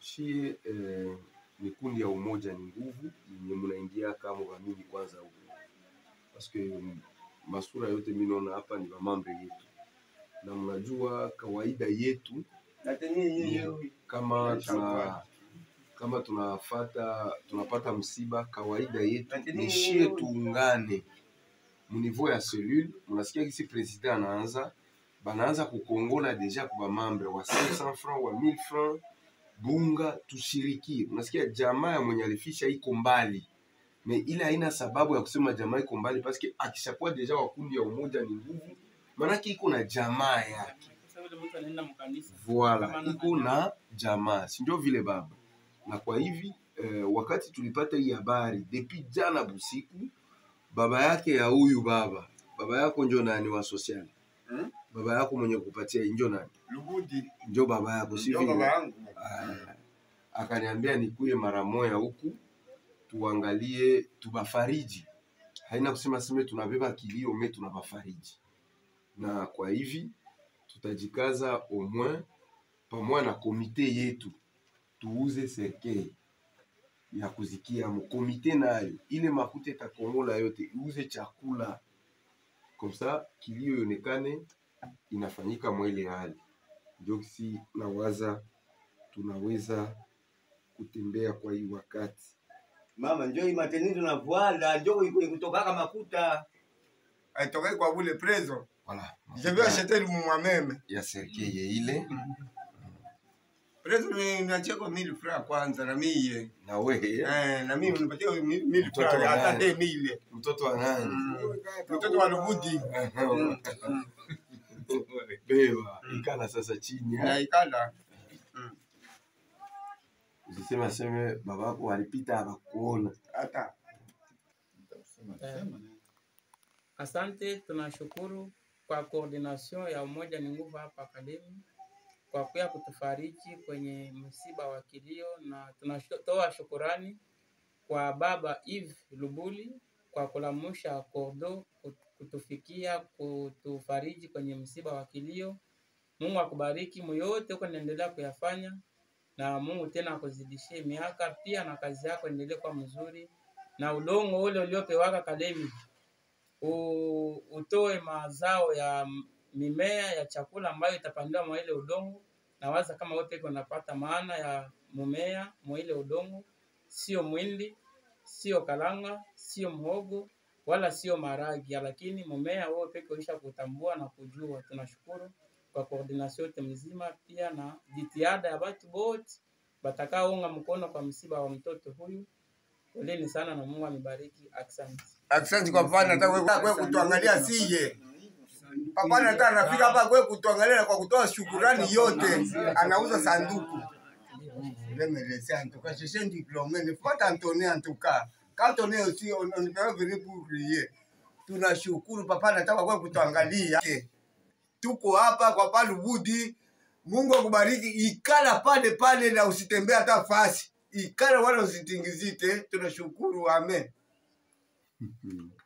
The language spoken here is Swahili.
shie eh, ni kundi ya umoja ni nguvu yenye mnaingia kama vamini kwanza huko paske masura yote mi naona hapa ni vamambre yetu na mnajua kawaida yetu ni kama tuna kama tunafata tunapata msiba kawaida yetu ni shie tuungane munivou ya cellule munasikia kisi president anaanza banaanza kukongola deja kwa mambre wa 500 francs wa 1000 francs bunga tushirikie. Unasikia jamaa ya mwenye alifisha iko mbali, me ile haina sababu ya kusema jamaa iko mbali, paske akishakuwa deja wa kundi ya umoja ni nguvu, maanake iko na jamaa yake voila, iko na jamaa, si ndio vile baba? Na kwa hivi eh, wakati tulipata hii habari depuis jana busiku, baba yake ya huyu baba, baba yako njo nani wa social Hmm? baba yako mwenye kupatia njo nani? Lubudi Njo baba yako, si ndio vile? baba yangu. Ah, akaniambia nikuye mara moya huku tuangalie tubafariji. Haina kusema seme tunabeba kilio me tunabafariji, na kwa hivi tutajikaza au moins pamoja na komite yetu tuuze serkei ya kuzikia mo komite nayo ile makuta itakongola yote iuze chakula komsa kilio ionekane inafanyika mwele hali ndio si nawaza tunaweza kutembea kwa hii wakati mama njo imateni tunavwala njo iko kutokaka makuta Aitokai kwa bule prezo. voilà, Je vais acheter le moi-même. ya serkeye ile Prezo ni niachie kwa 1000 francs kwanza na mie. na wewe Eh, na mimi unipatie 1000 Mtoto francs wa hata nani? 2000. mtoto wa nani? Mtoto wa Lubudi. Beba ikala sasa chini Na ikala. usisema seme babako walipita abakuona Hata Eh, Asante, tunashukuru kwa coordination ya Umoja ni Nguvu hapa Akademi kwa kuya kutufariji kwenye msiba wa kilio, na tunatoa shukurani kwa Baba Eve Lubuli kwa kulamusha kordo kutufikia kutufariji kwenye msiba wa kilio. Mungu akubariki muyote huko naendelea kuyafanya, na Mungu tena akuzidishie miaka pia, na kazi yako endelee kuwa mzuri, na udongo ule uliopewaka Kalemi u- utoe mazao ya m- mimea ya chakula ambayo itapandiwa mwa ile udongo. Nawaza kama wote iko napata maana ya mumea mwa ile udongo, sio mwindi, sio kalanga, sio mhogo wala sio maragi, lakini mumea huo peke ulisha kutambua na kujua. Tunashukuru kwa koordination yote mzima, pia na jitihada ya watu wote batakaounga mkono kwa msiba wa mtoto huyu. Poleni sana na Mungu amebariki. Asante. Asante kwa papa nataka kwe kutuangalia siye. Papa nataka anafika hapa kwe kutuangalia kwa kutoa shukurani yote. Anauza sanduku. Remercier en tout cas, je suis un diplômé, ne faut pas t'entonner en tout cas. Quand on est aussi, on, on peut venir pour prier. Tunashukuru papa nataka kwe kutuangalia. Tuko hapa kwa pale Lubudi. Mungu akubariki. Ikala pale pale na usitembee hata fasi. Ikala wala usitingizite. Tunashukuru, amen.